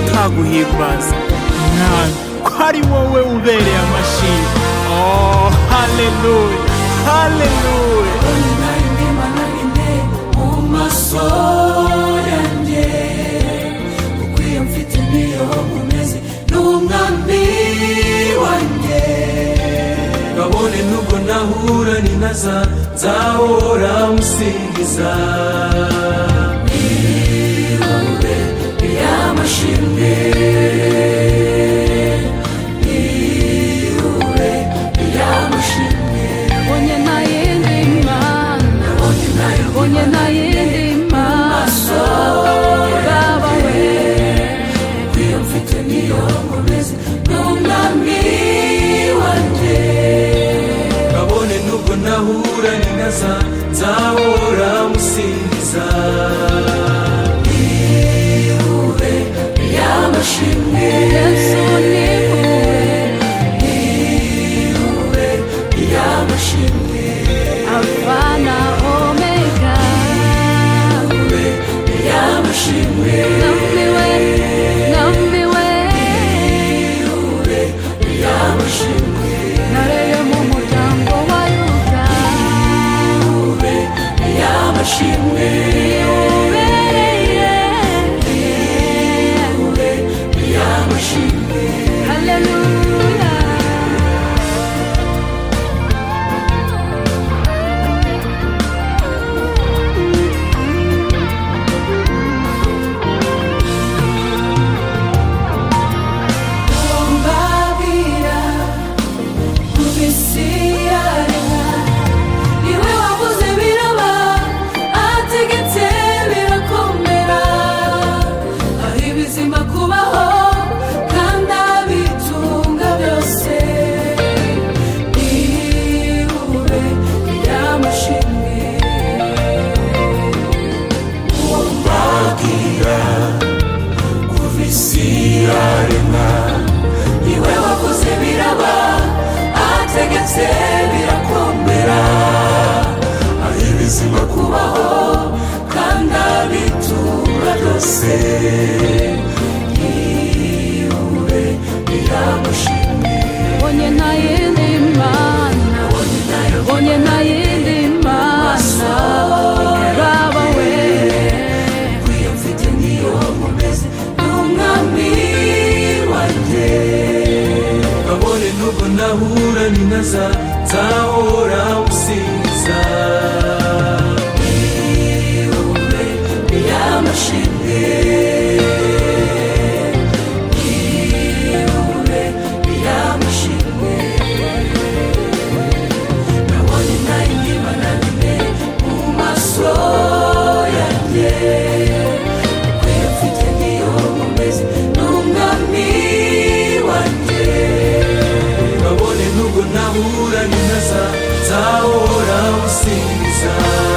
ntaguhimbaza mwami ko ari wowe ubereye amashimwe oh haleluya haleluya Ulimwengu manarinde mu maso yanjye ukwiye mfite niyo umeze ni umwami wanjye kabone nubwo nahura ni naza nzahora musingiza irunde ry'amashimwe irunde ry'amashimwe Onye nayende imana Onye nayende imana Baba we mfite niyo nkomeze n'umwami wanjye kabone nubwo nahura ni naza nzahora musingiza ihurure ry'amashimwe Yesu ni wowe ihurure ry'amashimwe Alpha na Omega ihurure ry'amashimwe Nambiwe Nambiwe ihurure ry'amashimwe Nareye mu muryango wa Yuda ihurure ry'amashimwe Ubereye ihurure ry'amashimwe Hallelujah mbabwira ku isi yaremwa niwe wavuze biraba ategetse birakomera aho ibizima kubaho kandi abitunga byose ihurure ry'amashimwe mbabwira kuva isi yaremwa niwe wakoze biraba ategetse birakomera aho ibizima kubaho kandi abitura byose ihurure riramushimwe Onye nayende imana Onye nayende imana Baba we nkwiye mfite niyo nkomeze n'umwami wanjye kabone nubwo nahura ni naza nzahora musingiza ihurure ry'amashimwe ihurure ry'amashimwe nabonye nayo imana nyine mu maso yanjye ukwiye mfite niyo nkomeze n'umwami wanjye babone nubwo nahura n'intaza nzahora musingiza